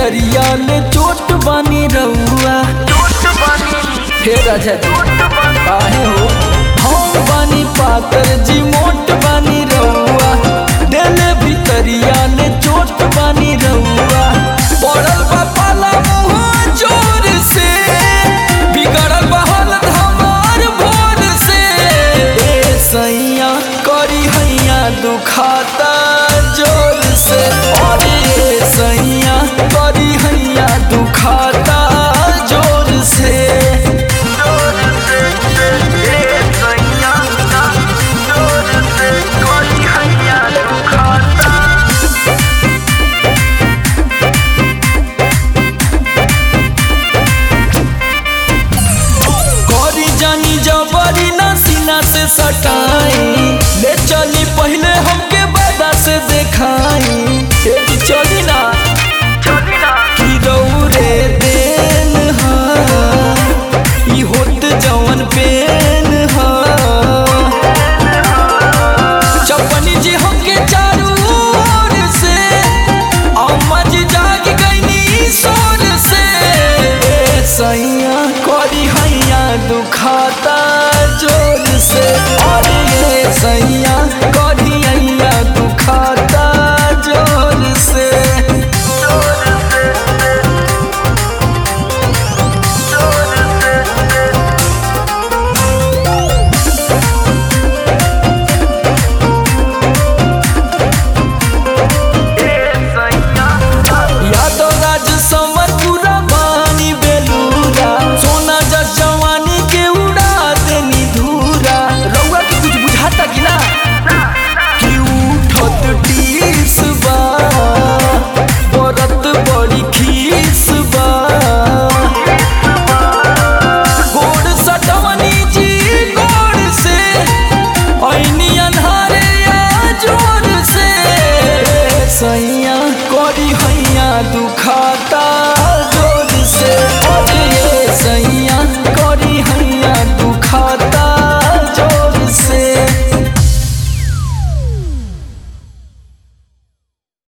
भीतरिया ले चोट बानी रउआ हे राजा जी काहे हो हम बानी पातर जी मोट बानी रउआ देले भीतरिया ले चोट बानी रउआ पड़ल बा पाला मुँह जोर से बिगड़ल बा हालत हमार भोर से ए सैया करी हैया दुखाता जोर से अरे ए सैया करी हैया दुखाता जोर से करी जानी जबरी ना सीना से सटाई ले चली पहले हमके बदा से देखाई ए जी चली ना की दौरे देन हा ई होत जवन पेन हा चपनी जी हमके चारू ओर से अम्मा जी जाग गईनी सोर से ए सैया करी हैया दुखाता जोर से अरे ए सैया करी हैया दुखाता जोर से यादव राज समर पूरा बानी बेलूरा सोना जस जवानी के उड़ा देनी धूरा रउआ के कुछ बुझाता कि ना कि उठत टीस बा बरत बड़ी खीस बा गोड़ सटवनी जी गोड़ से ऐनी अन्हारे या जोर से सैया करी हैया दुखाता जोर से अरे ये सैया